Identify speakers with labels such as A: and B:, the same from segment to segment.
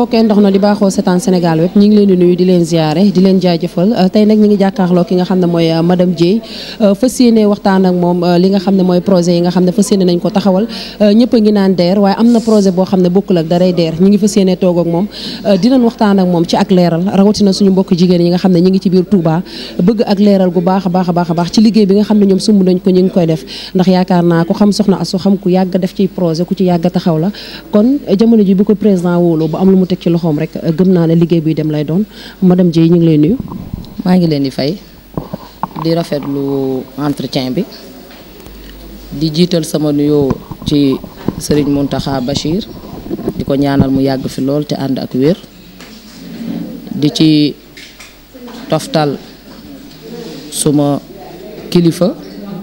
A: mbokkee ndox na di baaxoo seetaan Sénégal web ñi ngi leen di nuyu di leen ziare di leen jaajëfal tey nag ñi ngi jàkkaarloo ki nga xam ne mooy madame Dieye fas yéene waxtaan ak moom li nga xam ne mooy projet yi nga xam ne fas yéene nañ ko taxawal ñëpp a ngi naan DER waaye am na projet boo xam ne bokkul ak daray DER ñi ngi fas yéene toog ak moom dinañ waxtaan ak moom ci ak leeral rawatina suñu mbokk jigéen yi nga xam ne ñi ngi ci biir Touba bëgg ak leeral gu baax a baax a baax a baax ci liggéey bi nga xam ne ñoom sumb nañ ko ñi ngi koy def ndax yaakaar naa ku xam soxna asu xam ku yàgg def ci projet ku ci yàgg taxaw la kon jamono ji bu ko président wóoloo bu am lu mu teg ci loxoom rek gëm naa ne liggéey buy dem lay doon madame Dieye ñu ngi lay nuyu.
B: maa ngi leen di fay di rafetlu entretien bi di jiital sama nuyoo ci Serigne Mountakha Bachir di ko ñaanal mu yàgg fi lool te ànd ak wér di ci toftal suma kilifa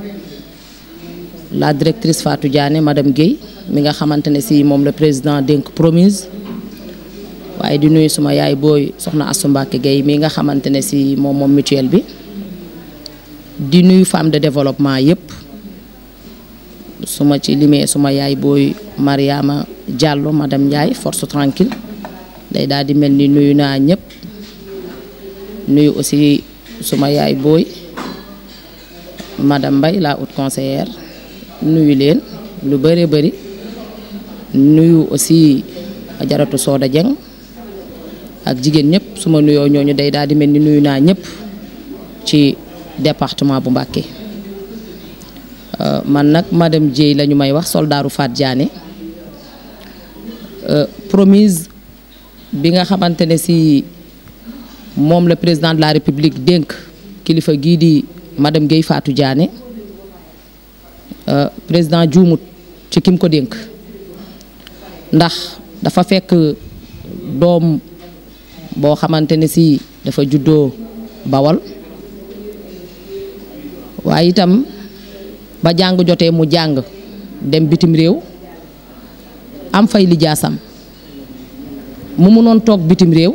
B: la directrice Fatou Diané madame Guèye mi nga xamante ne si moom le président dénk promise waaye di nuyu suma yaay booy soxna Assou Mbacke Guèye mi nga xamante ne si moom moom mutuelle bi di nuyu femme de développement yëpp suma ci limee suma yaay booy Mariama Diallo madame Ndiaye force tranquille day daal di mel ni nuyu naa ñëpp nuyu aussi suma yaay booy madame Mbaye la haute conseillère nuyu leen lu bëree bëri nuyu aussi ajaratu Soda Dieng ak jigéen ñëpp su ma nuyoo ñooñu day daal di mel ni nuyu naa ñëpp ci département bu Mbacké man nag madame Dieye la ñu may wax soldaaru Fat Diané promise bi nga xamante ne si moom le président de la république dénk kilifa gii di madame Guèye Fatou Diané président juumut ci kim ko dénk ndax dafa fekk doom boo xamante ne si dafa juddoo bawal waaye itam ba jàng jotee mu jàng dem bitim réew am fay lijaasam mu munoon toog bitim réew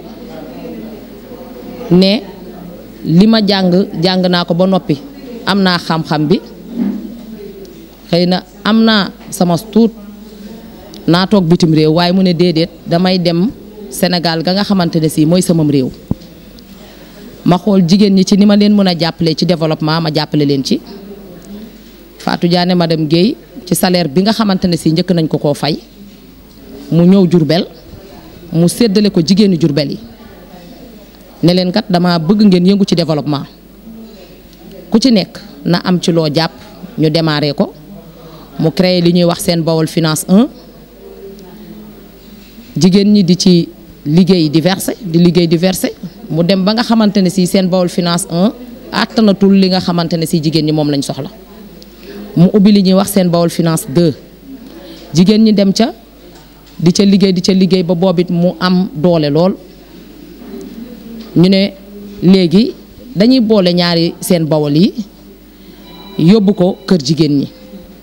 B: ne li ma jàng jàng naa ko ba noppi am naa xam-xam bi xëy na am naa sama tuut naa toog bitim réew waaye mu ne déedéet damay dem Sénégal ga nga xamante ne si mooy samam réew ma xool jigéen ñi ci ni ma leen mën a jàppale ci développement ma jàppale leen ci Fatou Diané madame Guèye ci salaire bi nga xamante ne si njëkk nañ ko koo fay mu ñëw Jurbel mu séddale ko jigéenu Jurbel yi ne leen kat dama bëgg ngeen yëngu ci développement ku ci nekk na am ci loo jàpp ñu démarré ko mu créé li ñuy wax seen Bawol finance 1 jigéen ñi di ci liggéey di versé di liggéey di versé mu dem ba nga xamante ne si seen Bawol finance 1 àttanatul li nga xamante ne si jigéen ñi moom lañ soxla mu ubbi li ñuy wax seen Bawol finance 2 jigéen ñi dem ca di ca liggéey di ca liggéey ba boobit mu am doole lool ñu ne léegi dañuy boole ñaari seen Bawol yi yóbbu ko kër jigéen ñi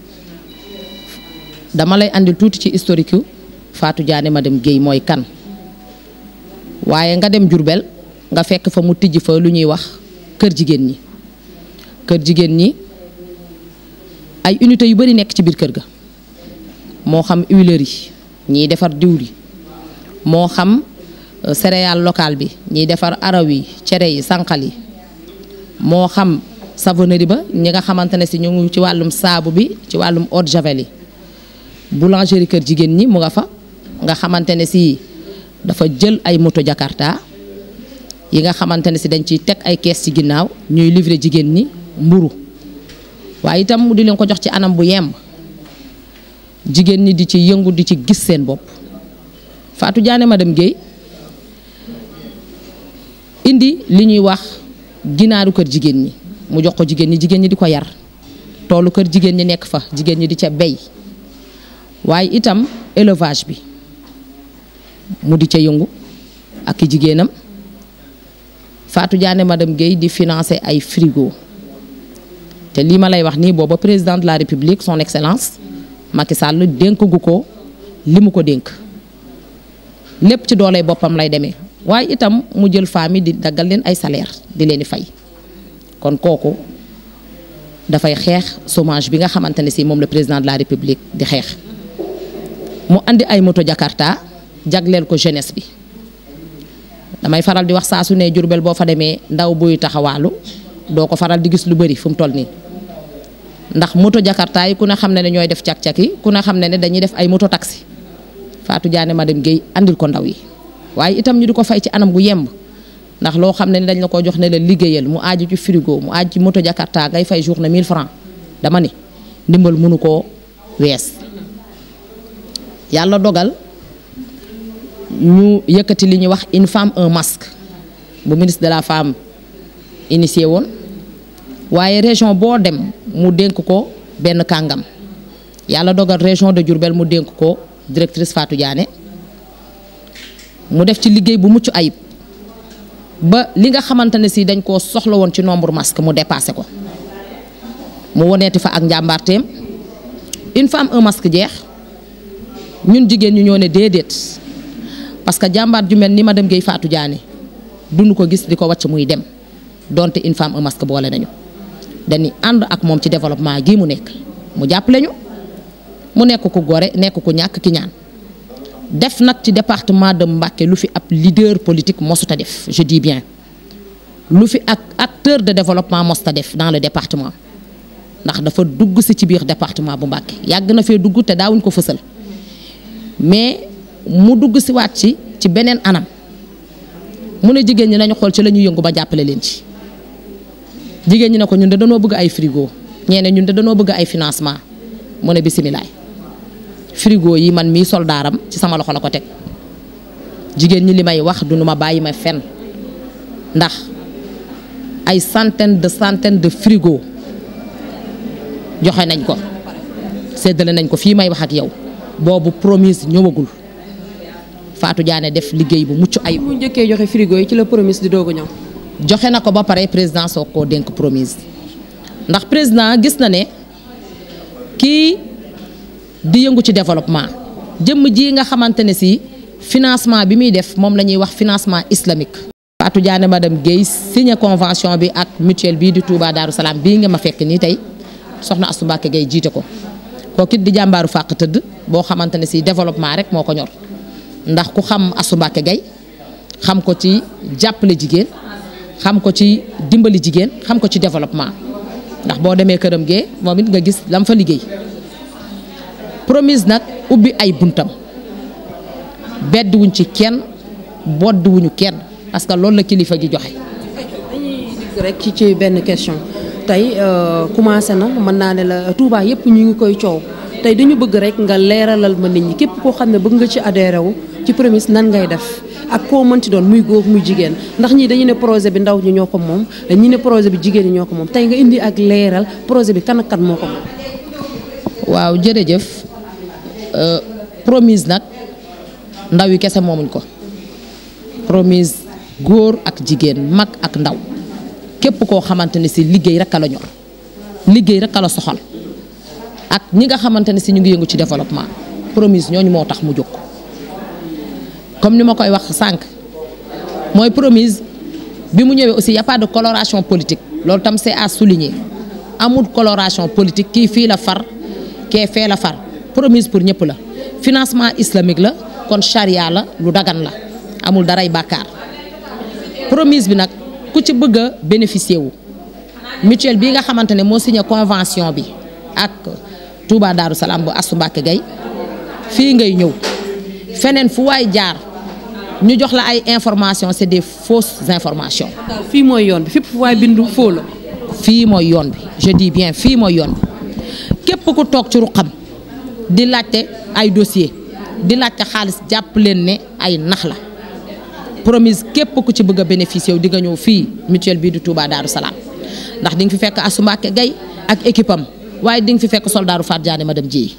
B: dama lay andil tuuti ci historique yu Fatou Diané madame Guèye mooy kan waaye nga dem Jurbel nga fekk fa mu tijj fa lu ñuy wax kër jigéen ñi kër jigéen ñi ay unité yu bari nekk ci biir kër ga moo xam huilerie ñiy defar diwli moo xam céréale locale bi ñiy defar araw yi cere yi sànqal yi moo xam savonnerie ba ñi nga xamante ne si ñu ngi ci wàllum saabu bi ci wàllum eau de javel yi boulangerie kër jigéen ñi mu nga fa nga xamante ne si dafa jël ay moto jakarta yi nga xamante ne si dañ ciy teg ay kees ci ginnaaw ñuy livrer jigéen ñi mburu waaye itam mu di leen ko jox ci anam bu yemb jigéen ñi di ci yëngu di ci gis seen bopp Fatou Diané madame Guèye indi li ñuy wax ginaaru kër jigéen ñi mu jox ko jigéen ñi jigéen ñi di ko yar toolu kër jigéen ñi nekk fa jigéen ñi di ca bey waaye itam élevage bi mu di ca yëngu ak i jigéenam Fatou Diané madame Guèye di financer ay frigo te lii ma lay wax nii booba président de la république son excellence Macky Sall dénk gu ko li mu ko dénk lépp ci dooley boppam lay demee waaye itam mu jël famille di daggal leen ay salaire di leen di fay kon kooku dafay xeex chômage bi nga xamante ne si moom le président de la république di xeex mu andi ay moto Jakarta jagleel ko jeunesse bi damay faral di wax saa su ne Jurbel boo fa demee ndaw buy taxawaalu doo ko faral di gis lu bëri fu mu toll nii ndax moto jakarta yi ku ne xam ne ne ñooy def cak-cak yi ku ne xam ne ne dañuy def ay moto taxi Fatou Diané madame Guèye andil ko ndaw yi waaye itam ñu di ko fay ci anam gu yemb ndax loo xam ne ni dañ la ko jox ne la liggéeyal mu aaju ci frigo mu aaju ci moto jakarta ngay fay journée 1000 francs dama ni ndimbal mënu koo wees yàlla dogal ñu yëkkati li ñuy wax une femme un masque bu ministre de la femme initié woon waaye région boo dem mu dénk ko benn kàngam yàlla dogal région de Diourbel mu dénk ko directrice Fatou Diané mu def ci liggéey bu mucc ayib ba li nga xamante ne si dañ koo soxla woon ci nombre masque mu dépassé ko mu woneeti fa ak njàmbaarteem une femme un masque jeex ñun jigéen ñu ñoo ne déedéet parce que jàmbaar ju mel ni madame Guèye Fatou Diané dund ko gis di ko wàcc muy dem donte une femme un masque boole nañu dañuy ànd ak moom ci développement gii mu nekk mu jàppale ñu mu nekk ku gore nekk ku ñàkk ki ñaan def nag ci département de Mbacké lu fi ab leader politique mosuta def je dis bien lu fi ak acteur de développement mosuta def dans le département ndax dafa dugg si ci biir département bu Mbacké yàgg na fee dugg te daawuñ ko fësal mais mu dugg si waat ci ci beneen anam mu ne jigéen ñi nañu xool ci la ñuy yëngu ba jàppale leen ci jigéen ñi ne ko ñun de danoo bëgg ay frigo ñee ne ñun de danoo bëgg ay financement mu ne bisimilaay frigo yi man mii soldaaram ci sama loxo la ko teg jigéen ñi li may wax du nu ma bàyyi ma fen ndax ay centaine de centaine de frigo joxe nañ ko séddale nañ ko fii may wax ak yow boobu promise ñëwagul Fatou Diané def liggéey bu mucc ayib.
A: mu njëkkee joxe frigo yi ci la promise di doog a ñëw.
B: joxe na ko ba pare président soo koo dénk promise ndax président gis na ne kii di yëngu ci développement jëmm ji nga xamante ne si financement bi muy def moom la ñuy wax financement islamique. Fatou Diané madame Guèye signé convention bi ak mutuelle bii di Touba Darou Salaam bii nga ma fekk nii tey soxna Astou Mbacké Guèye jiite ko kooku it di jàmbaaru fàq tëdd boo xamante ne si développement rek moo ko ñor ndax ku xam Astou Mbacké Guèye xam ko ci jàppale jigéen. xam ko ci dimbali jigéen xam ko ci développement ndax boo demee këram gee moom it nga gis lam fa liggéey promise nag ubbi ay buntam bedd wuñ ci kenn bodd wuñu kenn parce que loolu la kilifa gi joxe.
A: dañuy dikk rek ci ci benn question tey commencé na mën naa ne la Touba yëpp ñu ngi koy coow tey dañu bëgg rek nga leeralal ma nit ñi képp koo xam ne bëgg nga ci adhéré wu ci promise nan ngay def. ak koo mënti doon muy góor muy jigéen ndax ñii dañu ne projet bi ndaw ñi ñoo ko moom ñi ne projet bi jigéen ñi ñoo ko moom tey nga indi ak leeral projet bi kan ak kan moo ko moom.
B: waaw jërëjëf promise nag ndaw yi kese moomuñ ko promise góor ak jigéen mag ak ndaw képp koo xamante ne si liggéey rek a la ñor liggéey rek a la soxal ak ñi nga xamante ne si ñu ngi yëngu ci développement promise ñooñu moo tax mu jóg. comme ni ma koy wax sànq mooy promise bi mu ñëwee aussi y a pas de coloration politique loolu tam c'est à souligner amul coloration politique kii fii la far kee fee la far promise pour ñëpp la financement islamique la kon charia la lu dagan la amul daray bàkkaar promise bi nag ku ci bëgg a bénéficier wu mutuelle bii nga xamante ne moo signé convention bi ak Touba Darou Salaam bu Astou Mbacké Guèye fii ngay ñëw feneen fu waay jaar ñu jox la ay information c'est des fausses informations.
A: fii mooy yoon bi fépp fu waay bindu foo la.
B: fii mooy yoon bi je dis bien fii mooy yoon bi képp ku toog ci ruqam di laajte ay dossier di laajte xaalis jàpp leen ne ay nax la promise képp ku ci bëgg a bénéficier wu di nga ñëw fii mutuelle bii di Touba Darou Salaam ndax di nga fi fekk Astou Mbacké Guèye ak équipe am waaye di nga fi fekk soldaaru Fatou Diané madame Dieye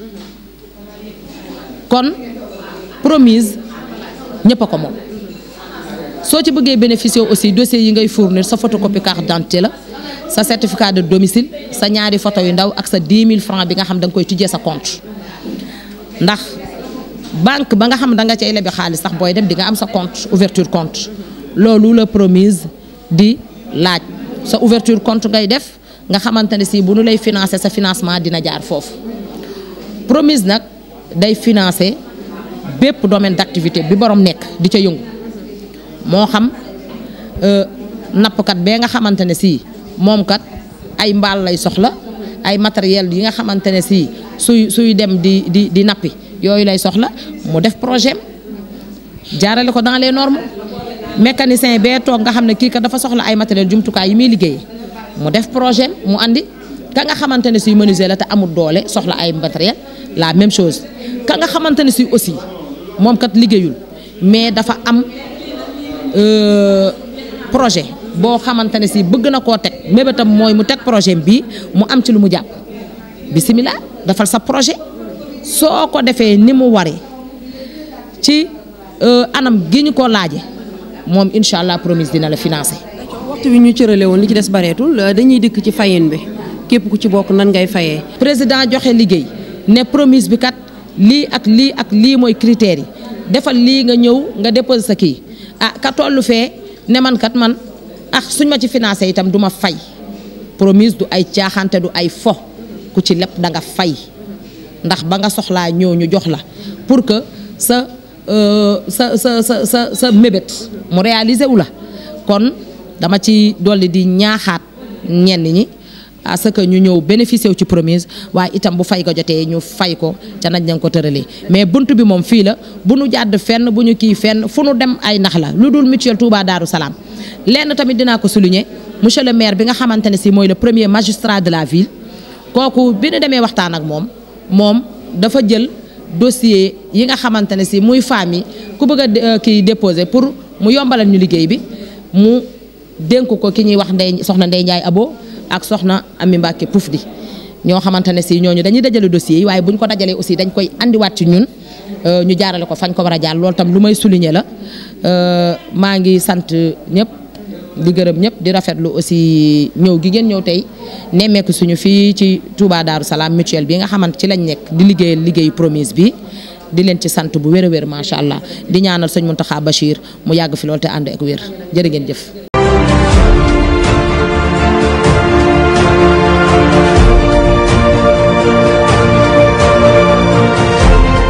B: kon promise ñëpp a ko moom soo ci bëggee bénéficier aussi dossier yi ngay fournir sa photocopie carte d'identité la sa certificat de domicile sa ñaari photo yu ndaw ak sa 10 000 francs bi nga xam da nga koy tijjee sa compte ndax banque ba nga xam da nga cay lebi xaalis sax booy dem di nga am sa compte ouverture compte loolu la promise di laaj sa ouverture compte ngay def nga xamante ne si bu nu lay financer sa financement dina jaar foofu promise nag day financer bépp domaine d'activité bi borom nekk di ca yëngu moo xam nappkat bee nga xamante ne si moom kat ay mbaal lay soxla ay matériel yi nga xamante ne si suy suy dem di di di nappi yooyu lay soxla mu def projet jaarale ko dans les normes mécanicien bee toog nga xam ne kii kat dafa soxla ay matériel jumtukaay yi muy liggéey mu def projet mu andi ka nga xamante ne si menuisier la te amul doole soxla ay matériel la même chose ka nga xamante ne si aussi moom kat liggéeyul mais dafa am projet boo xamante ne si bëgg na koo teg mébétam mooy mu teg projet bi mu am ci lu mu jàpp bisimilah defal sa projet soo ko defee ni mu waree ci anam gi ñu ko laaje moom incha allah promise dina la financer.
A: waxtu bi ñu cërale woon li ci des bareetul dañuy dikk ci fayin bi képp ku ci bokk nan ngay fayee.
B: président joxe liggéey ne promise bi kat lii ak lii ak lii mooy critères yi defal lii nga ñëw nga déposer sa kii ah ka tollu fee ne man kat man ah suñ ma ci financé itam du ma fay promise du ay caaxante du ay fo ku ci lépp da nga fay ndax ba nga soxlaa ñëw ñu jox la pour que sa sa sa sa sa sa mébét mu réaliser wu la kon dama ci dolli di ñaaxaat ñenn ñi à ce que ñu ñëw bénéficier wu ci promise waaye itam bu fay ko jotee ñu fay ko ca nañ nañ ko tëralee mais bunt bi moom fii la bu nu jàdd fenn bu ñu kii fenn fu nu dem ay nax la lu dul mutuelle Touba Darou Salaam lenn tamit dinaa ko souligner monsieur le maire bi nga xamante ne si mooy le premier magistrat de la ville kooku bi nu demee waxtaan ak moom moom dafa jël dossier yi nga xamante ne si muy famille ku bëgg a kii déposer pour mu yombalal ñu liggéey bi mu dénk ko ki ñuy wax ndey soxna Ndey Njaay Abo ak soxna Ami Mbàkke Pouf di ñoo xamante ne si ñooñu dañuy dajale dossiers yi waaye bu ñu ko dajalee aussi dañ koy andiwaat ci ñun ñu jaarale ko fañ ko war a jaar loolu tam lu may souligner la maa ngi sant ñëpp di gërëm ñëpp di rafetlu aussi ñëw gi ngeen ñëw tey nemmeeku suñu fii ci Touba Darou Salaam mutuelle bi nga xamante ci lañ nekk di liggéeyal liggéeyu promise bi di leen ci sant bu wér a wér macha allah di ñaanal sëñ Mountakha Bachir mu yàgg fi loolu te ànd ak wér jërë ngeen jëf.